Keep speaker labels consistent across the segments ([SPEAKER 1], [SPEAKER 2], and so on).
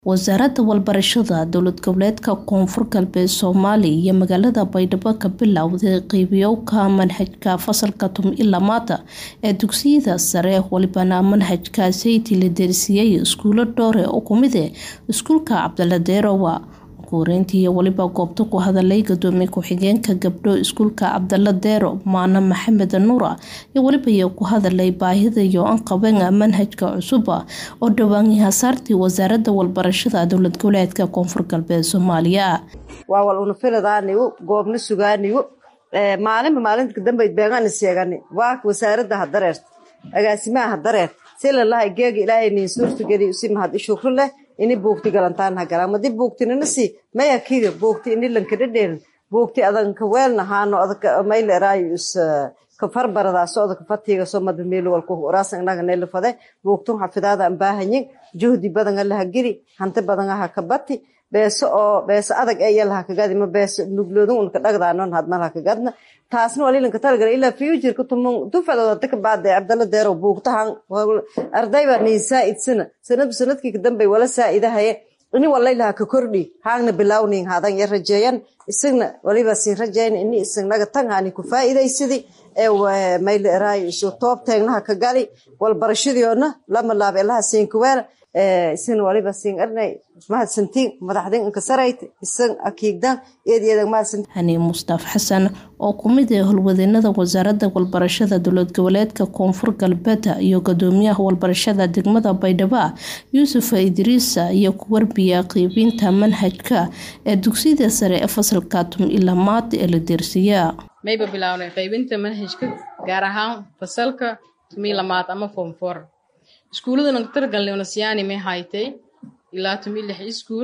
[SPEAKER 1] wasaaradda walbarashada dowlad goboleedka koonfur galbeed soomaaliya iyo magaalada baydhabo ka bilowday qiibiyowka manhajka fasalka tum i lamaada ee dugsiyada sare walibana manhajka sayti la deersiiyey iskuulo dhoore oo kumide iskuulka cabdala deerowa kuureyntii waliba goobta ku hadalay gadoomiye ku-xigeenka gabdho iskuulka cabdala deero maana maxamed nuura iyo waliba ku hadalay baahida iyo anqaban manhajka cusuba oo dhawaanyahasaartii wasaaradda walbarashada dowlad goboleedka koonfur galbeed soomaaliya
[SPEAKER 2] waa wal unafiladaanigu goobna sugaanigu maalinba maalinta dambayd beegaan sheegani waa wasaaradda ha dareerta agaasimaha ha dareer silalaha geega ilaahay niin suurtageli usi mahad ishukru leh ini buugti galantaan ha galaan madi buugtinanasi maya kiga buugti ini lankadhadheerin buugti adanka weelna haano mayla eraayo is ka farbaradaasoo adaka fatigaso madba meelo walku uraasan inaga neelafade buugtun xafidaada an baahanyin juhdi badanga laha geli hanti badanga ha ka bati beeso oo beeso adag ee yalaha kagadi ma beeso nugloodun unka dhagdaanon hadmal ha kagadna taasna walilanka talagala ilaa futureka tumun dufacdooda daka baade cabdalla deerow buugtahan ardayba niin saa'id-sana sanadba sanadkii kadambay wala saa'idahaye ini walaylaha ka kordhi haangna bilawnin hadan ya rajeeyan isagna waliba siin rajeeyan ini isagnaga tan haani ku faa'iidaysadi ee mayla eraayo isu toob teegnaha ka gali walbarashadiyoona lama laab elaha siinkaweela isagna waliba siin arnay mahadsantiin madaxdin inka sarayt isag akiigdan eed eedag mahadsantiin
[SPEAKER 1] hani mustaaf xasan oo kumid ah howlwadeenada wasaaradda walbarashada dowlad goboleedka koonfur galbeed iyo gadoomiyaha walbarashada degmada baydhabo yuusuf idriisa iyo ku warbiya qiibinta manhajka ee dugsiyada sare ee fasalka tum ilamaad ee la deersiiya
[SPEAKER 3] mayba bilownay qaybinta manhajka gaar ahaan fasalka tumi lamaad ama form four iskuullada nagtargalnay nasiyaani may haytay ilaa tumi lix iskuul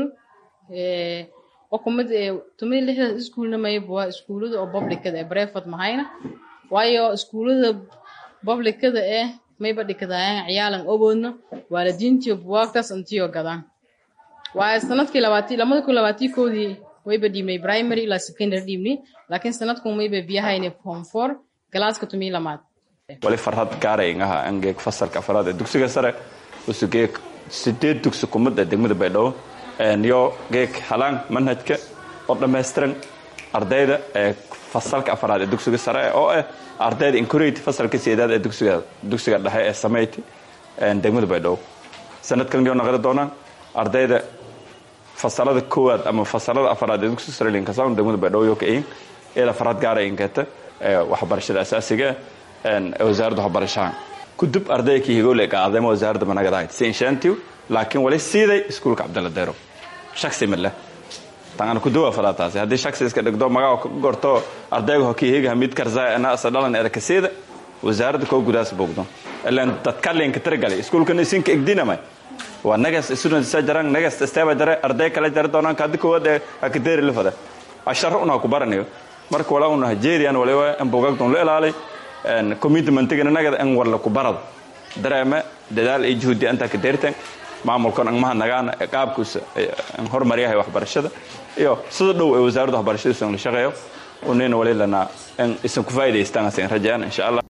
[SPEAKER 3] oo kumid tumi lixdaas iskuulna mayba waa iskuullada oo publicada ee breford mahayna waayo iskuullada publicada eh mayba dhikadaayaan ciyaalan oboodna waalidiintiyo buwaagtaas intiyo gadaan waayo sanadkii labaati lamada kun labaatii koodii wayba dhiibnay primary ilaa secondary dhiibnay laakiin sanadkun mayba biyahayna form four galaaska tumi lamaad
[SPEAKER 4] wali farhad gaarayngaha angeeg fasalka afraad ee dugsiga sare usugeeg sideed dugsi kumid ee degmada baydhabo yo geeg halaan manhajka oo dhammaystiran ardayda ee fasalka afraad ee dugsiga sare oo ah ardayda incorate fasalka sideedaad ee dugsiga dugsiga dhexe ee sameyti degmada baydhabo sanadkan yo naqli doonaan ardayda fasalada koowaad ama fasalada afraad ee dugsiga sare linkasown degmada baydhabo yo kain ila farhad gaaraynkeeta waxbarashada asaasiga wasaaradda waxbarashaha kudub ardayda higole qaadayma wasaaradda managadahayd sinshaantiw laakiin wali siiday iskuulka cabdalla deero shaksi male tangana kuduwa falaataasi haddii shaksi iska dhigdo magaa gorto ardayga hokihiga mid karzaa ana asadhalan erakasiida wasaaradda koo gudaas bogdo ilan dadkalinka tiragalay iskuulkan isinka igdinamay waa nagas student isa jaran nagas steeba jare arday kala jari doonaan kaadi koowaad ee akadeeri lafada asharo una ku baranayo marka walaa una hajerian waliba in bogagdon la ilaalay commitmentigana nagada in warla ku barado dareeme dadaal iyo juhdi intaa ka deertan maamulkan angmaha nagaana qaabkiisa horumaryahay waxbarashada iyo sida dhow ee wasaaradda waxbarashadiisa la shaqeeyo unina wali lanaa in isan ku faa'idaystaan asan rajaan insha allah